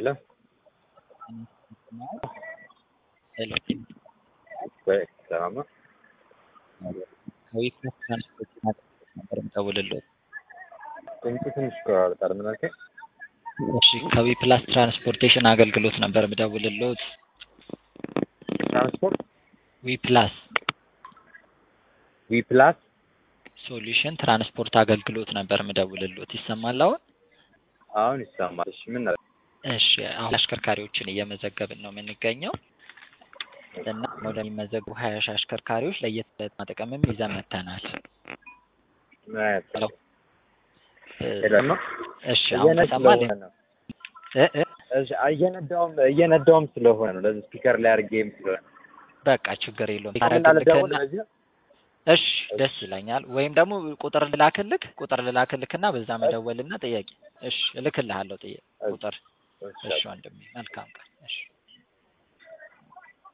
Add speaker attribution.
Speaker 1: ሄሎ
Speaker 2: ሄሎ
Speaker 1: ወይ ሰላም ነው?
Speaker 2: ከዊፕላስ ትራንስፖርት ነበር የምደውልልዎት።
Speaker 1: ድምፁ ትንሽ ይቆራረጣል። ምን አልከኝ?
Speaker 2: እሺ ከዊፕላስ ትራንስፖርቴሽን አገልግሎት ነበር የምደውልልዎት።
Speaker 1: ትራንስፖርት
Speaker 2: ዊፕላስ
Speaker 1: ዊ ፕላስ
Speaker 2: ሶሉሽን ትራንስፖርት አገልግሎት ነበር የምደውልልዎት። ይሰማል አሁን?
Speaker 1: አሁን ይሰማል። እሺ ምን አለ?
Speaker 2: እሺ አሁን አሽከርካሪዎችን እየመዘገብን ነው የምንገኘው እና ወደሚመዘጉ ሀያ ሺህ አሽከርካሪዎች ለየት ያለ ጥቅምም ይዘን መጥተናል።
Speaker 1: ምን አይነት
Speaker 2: ሄሎ
Speaker 1: ሄሎ ነው?
Speaker 2: እሺ አሁን ተሰማል?
Speaker 1: ስለሆነ ነው።
Speaker 2: እ እ
Speaker 1: እሺ እየነዳውም እየነዳውም ስለሆነ ነው። ለዚህ ስፒከር ላይ አድርጌም ስለሆነ
Speaker 2: በቃ ችግር የለውም።
Speaker 1: ምን አለ ደግሞ
Speaker 2: ታረግልክና
Speaker 1: ለዚህ ነው?
Speaker 2: እሺ ደስ ይለኛል። ወይም ደግሞ ቁጥር ልላክልክ ቁጥር ልላክልክና በዛ መደወልና ጥያቄ እሺ እልክልሃለሁ ጥያቄ ቁጥር
Speaker 1: እሺ
Speaker 2: እሺ ወንድሜ መልካም ቀን እሺ